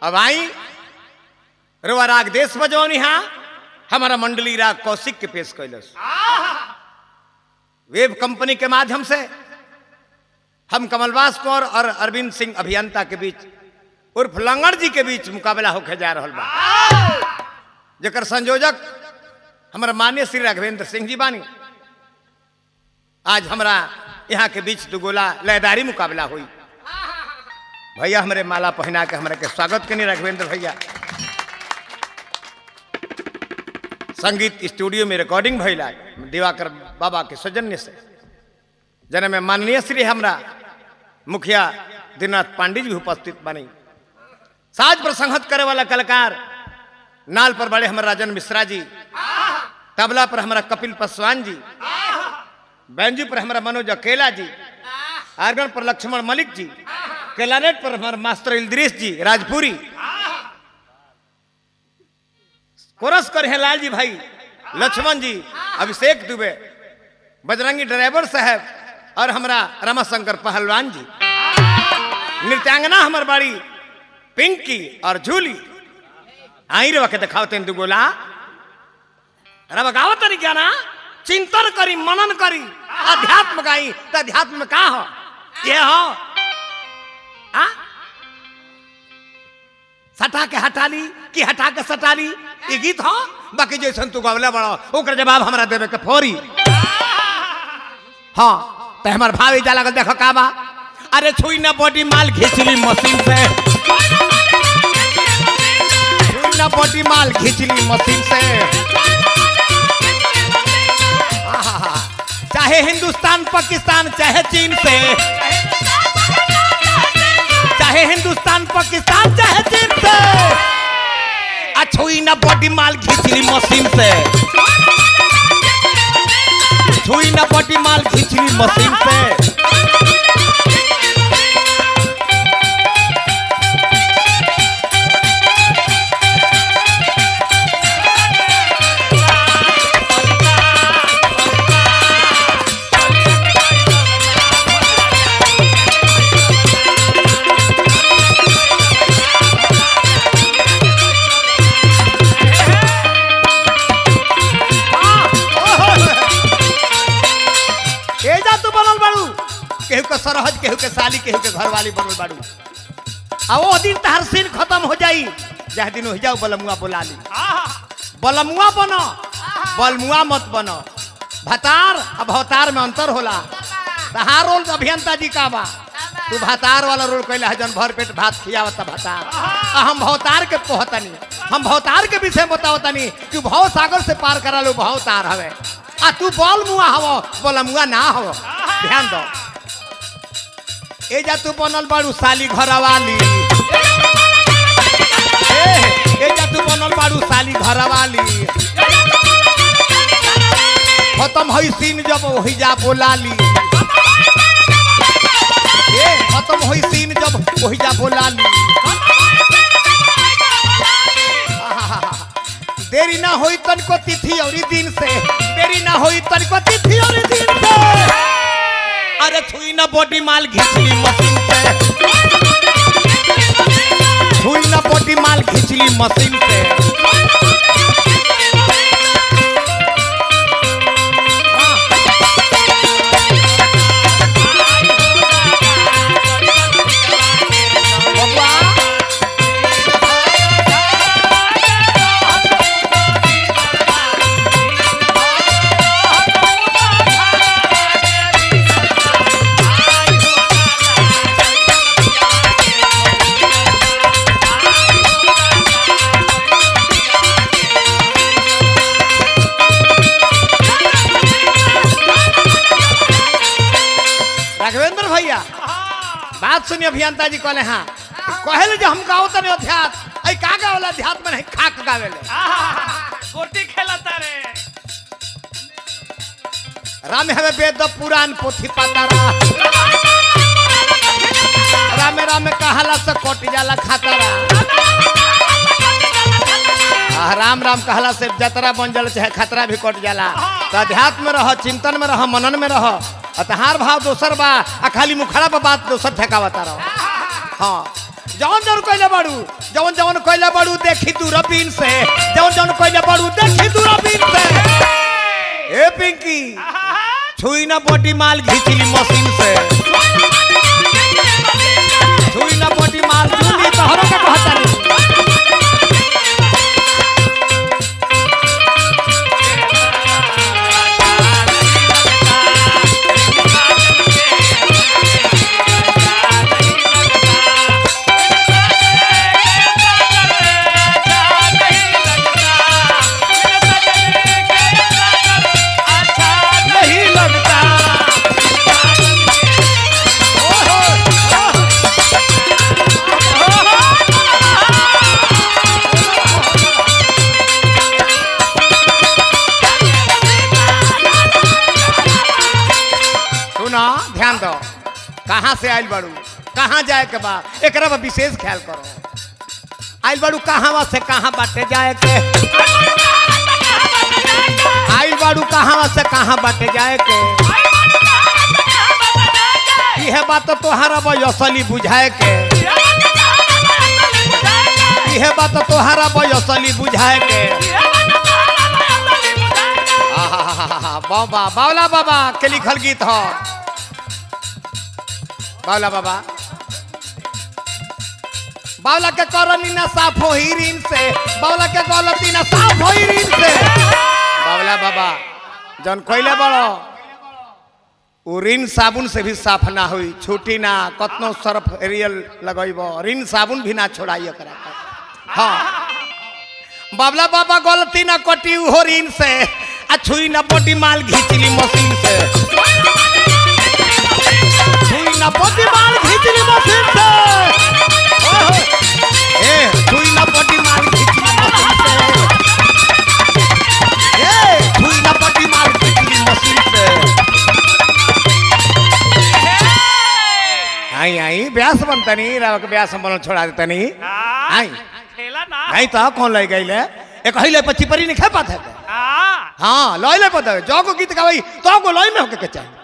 अब आई रुआ राग देश बजौनी हा हमारा मंडली राग कौशिक के पेश कैलस वेब कंपनी के माध्यम से हम कमलवास कौर और अरविंद सिंह अभियंता के बीच उर्फ लंगड़ जी के बीच मुकाबला होके जा रहा बा जकर संयोजक हमारा मान्य श्री राघवेंद्र सिंह जी बानी आज हमरा यहाँ के बीच दुगोला लयदारी मुकाबला हुई भैया हमारे माला पहना के हमरा के स्वागत करनी राघवेंद्र भैया संगीत स्टूडियो में रिकॉर्डिंग भैला दिवाकर बाबा के सौजन्य से जन में माननीय श्री हमरा मुखिया दीनाथ पांडे जी भी उपस्थित बनी साज पर संहत करे वाला कलाकार नाल पर बड़े हमारे राजन मिश्रा जी तबला पर हमारा कपिल पासवान जी बैंजू पर हमारा मनोज अकेला जी आर्गन पर लक्ष्मण मलिक जी क्लानेट पर हमारा मास्टर इल्द्रीस जी राजपुरी कोरस कर हैं लाल जी भाई लक्ष्मण जी अभिषेक दुबे बजरंगी ड्राइवर साहब और हमारा रमाशंकर पहलवान जी नृत्यांगना हमार बाड़ी पिंकी और झूली आई रे वके दिखाओ तेन दुगोला अरे बगावत तरी क्या ना चिंतन करी मनन करी अध्यात्म गाई तो अध्यात्म में का हो ये हो आ सटा के हटा ली कि हटा के सटा ली ये गीत हो बाकी जैसन तू गवले बड़ो ओकर जवाब हमरा देवे के फौरी हाँ तो हमार भावी जा लगल देखो का बा अरे छुई ना बॉडी माल खींचली मशीन से छुई ना बॉडी माल खींचली मशीन से आहा, चाहे हिंदुस्तान पाकिस्तान चाहे चीन से चाहे हिंदुस्तान पाकिस्तान चाहे चीन से आ छुई ना बॉडी माल खींचली मशीन से छुई ना बॉडी माल खींचली मशीन से ए जा तू बनल बाड़ू केहू के सरहज केहू के साली केहू के घरवाली बनल बाड़ू आ वो दिन तहर सीन खत्म हो जाई जह दिन हो जाओ बलमुआ बोला ली बलमुआ बनो बलमुआ मत बनो भतार अब भवतार में अंतर होला तहार रोल अभियंता जी का बा तू भतार वाला रोल कैला है जन भर पेट भात खियावता भतार आ हम भवतार के पोहतनी हम भवतार के विषय में बतावतनी कि भव सागर से पार करा लो भवतार हवे आ तू बल मुआ हवो बलमुआ ना हवो ध्यान दो ए जा तू बनल बाड़ू साली घरवाली ए ए जा तू बनल बाड़ू साली घरवाली खत्म हई सीन जब वही जा बोलाली ए खत्म होई सीन जब वही जा बोलाली आहाहा। देरी ना होई तनको तिथि और दिन से देरी ना होई तनको तिथि और दिन से अरे छुई ना बॉडी माल घिचली मशीन से छुई ना बॉडी माल घिचली मशीन से बबुआ राघवेंद्र भैया बात सुनिए अभियंता जी कहले हाँ कहले जो हम गाओ तने अध्यात्म ऐ का गावला अध्यात्म नहीं खाक गावेले गोटी खेलता रे राम हवे वेद पुराण पोथी पतारा रामे रामे कहला से कट जाला खतरा आ, राम राम कहला से जतरा बन जाला चाहे खतरा भी कट जाला तो अध्यात्म में रह चिंतन में रह मनन में रह अतहार भाव दोसर बा आ खाली मुखड़ा पर बात दोसर ठेकावता रहो हाँ जवन जवन कोइले बाड़ू जवन जवन कोइले बाड़ू देखी दूरबीन से जवन जवन कोइले बाड़ू देखी दूरबीन से ए पिंकी छुई ना बॉडी माल घिचली मशीन से छुई ना बॉडी माल जूली तोहरो के कहतानी नहीं लगता ओहो, ओहो। सुना ध्यान दो कहाँ से आयल बाड़ू कहाँ जाए के बा एकरा बा विशेष ख्याल करो आयल बाड़ू कहाँ से कहाँ बाटे जाए के आयल बाड़ू कहाँ से कहाँ बाटे जाए के यह बात तो तोहरा बा असली बुझाए के यह बात तो तोहरा बा असली बुझाए के आहाहाहा, बाबा बावला बाबा के लिखल गीत ह बावला बाबा बावला के करनी ना साफ हो ही ऋण से बावला के गलती ना साफ हो ही ऋण से बावला बाबा जन कोइले बड़ो उ ऋण साबुन से भी साफ ना हुई छूटी ना कतनो सर्फ एरियल लगैब ऋण साबुन भी ना छोड़ाई एकरा पर। हाँ बाबला बाबा गलती ना कटी हो ऋण से आ छुई ना बॉडी माल घिचली मशीन से छुई ना बॉडी माल घिचली मशीन से ओहो। ए छुई ना बॉडी माल घिचली मशीन से ए छुई ना बॉडी माल घिचली मशीन से आई आई ब्यास बनतनी राव के ब्यास बनल छोड़ा देतनी आई खेला ना नहीं तो कौन ले गई ले एक हिले पच्ची परी नहीं खा पाते हाँ हाँ लॉय ले पता है जो को गीत गावई तो को लॉय में होके के चाहिए